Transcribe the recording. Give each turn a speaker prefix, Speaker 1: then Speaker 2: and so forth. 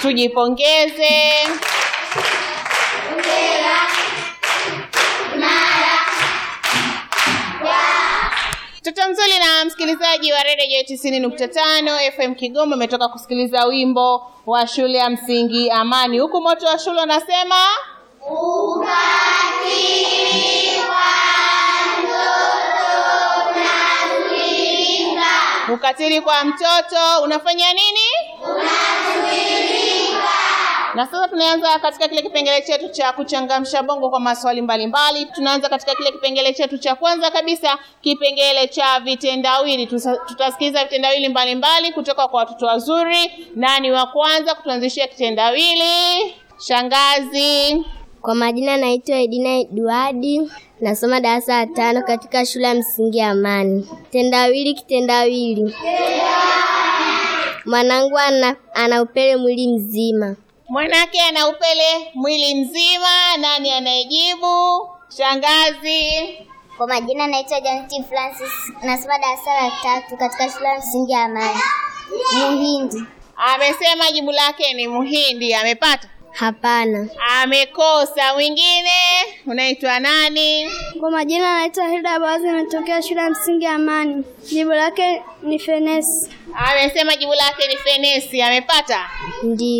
Speaker 1: Tujipongeze. Mtoto mzuri na msikilizaji wa redio tisini nukta tano FM Kigoma umetoka kusikiliza wimbo wa shule ya msingi Amani, huku moto wa shule unasema ukatili kwa mtoto unafanya nini? Na sasa tunaanza katika kile kipengele chetu cha kuchangamsha bongo kwa maswali mbalimbali. Tunaanza katika kile kipengele chetu cha kwanza kabisa, kipengele cha vitendawili. Tusa- Tutasikiliza vitendawili mbalimbali kutoka kwa watoto wazuri. Nani wa kwanza kutuanzishia kitendawili? Shangazi.
Speaker 2: Kwa majina naitwa Edina Eduardi, nasoma darasa la tano katika shule ya msingi ya Amani. Kitendawili, kitendawili. Mwanangu ana, ana upele mwili mzima.
Speaker 1: Mwanake ana upele mwili mzima. Nani anayejibu? Shangazi.
Speaker 2: Kwa majina naitwa Janeti Francis, nasoma darasa la tatu katika shule ya msingi ya Amani. Muhindi.
Speaker 1: Amesema jibu lake ni Muhindi. Amepata?
Speaker 2: Hapana.
Speaker 1: Amekosa. Mwingine unaitwa nani?
Speaker 3: Kwa majina naitwa Hilda Bazi, natokea shule ya msingi ya Amani. Jibu lake ni fenesi.
Speaker 1: Amesema jibu lake ni fenesi. Amepata?
Speaker 2: Ndio.